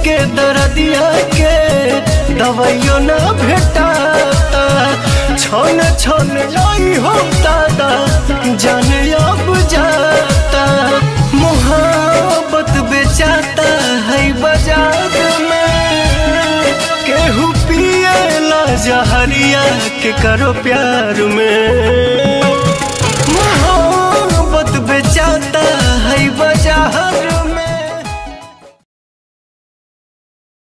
के दर्दिया के दवाइयो ना भेटाता छन छन लाई हो दादा जाने अब जाता मोहब्बत बेचाता है बाजार में केहू पिएला जहरिया के करो प्यार में